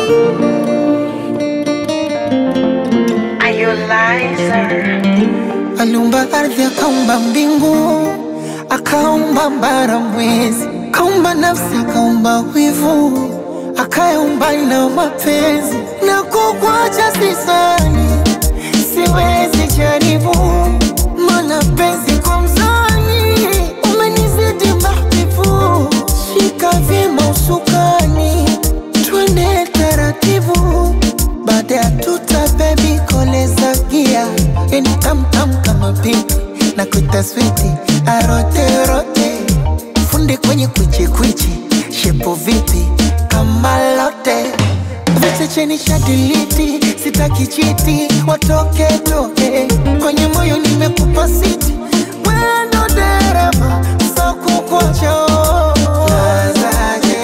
Aliumba ardhi, akaumba mbingu, akaumba mbara, mwezi, akaumba nafsi, akaumba wivu, akaumba na mapenzi. Na kukwacha sisani, siwezi jaribu, mana penzi kwa mzani, umenizidi mahbibu. Shika vyema usukani, twende taratibu, baada ya tuta bebi koleza gia, yani tamtam kama pipi na kuita switi aroterote, fundi kwenye kwichikwichi, shepo vipi kama lote Viche cheni shadiliti, sitaki chiti, watoke toke kwenye moyo nimekupa siti, wendo dereva so kukuacha Nazaje,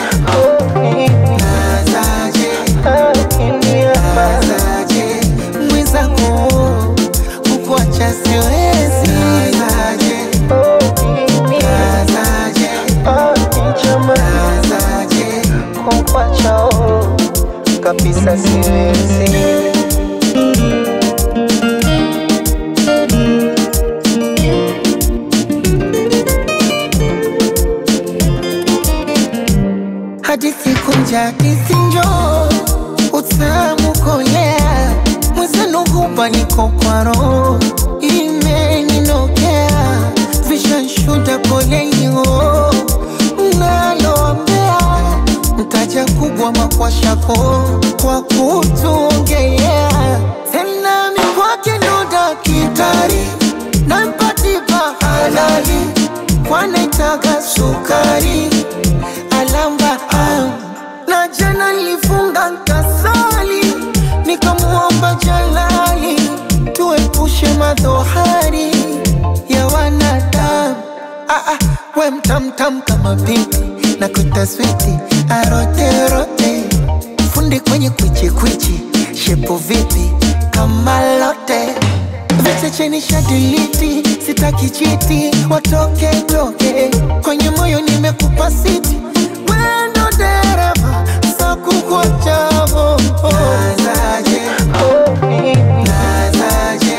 nazaje, nazaje, mwenzako kukuacha siwezi Nazaje, nazaje, nazaje, kukuacha kabisa siwezi. hadithi kunja hadithi njo utamu kolea mwezenu hupa niko kwa roho imeninokea vishanshuda kolenio mnaloambea mtaja kubwa makwashako kwa kutuongelea tena mikwake ndo dakitari nampatipa halali kwanaitaga sukari alamba am. na jana nilifunga nkasali nikamuomba jalali tuepushe madhohari ya wanadamu ah, ah, we mtamtam kama pipi na kutaswiti aroterote fundi kwenye kwichikwichi shepo vipi kama lote Viche cheni shadiliti, sitaki chiti, watoke toke kwenye moyo nimekupa siti, wendo dereva sa kukuachavo Nazaje, nazaje,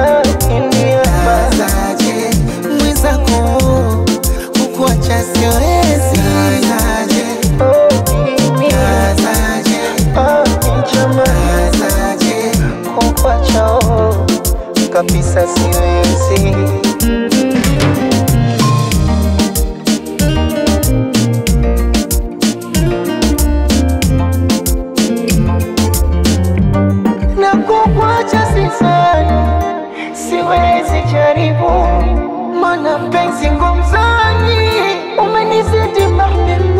nazaje, mwenzako kukuacha siwezi Nazaje, nazaje, nazaje, kukuacha kabisa siwezi. Na kukwacha sisani, siwezi jaribu, mana penzi ngomzani, umenizidi mahbibi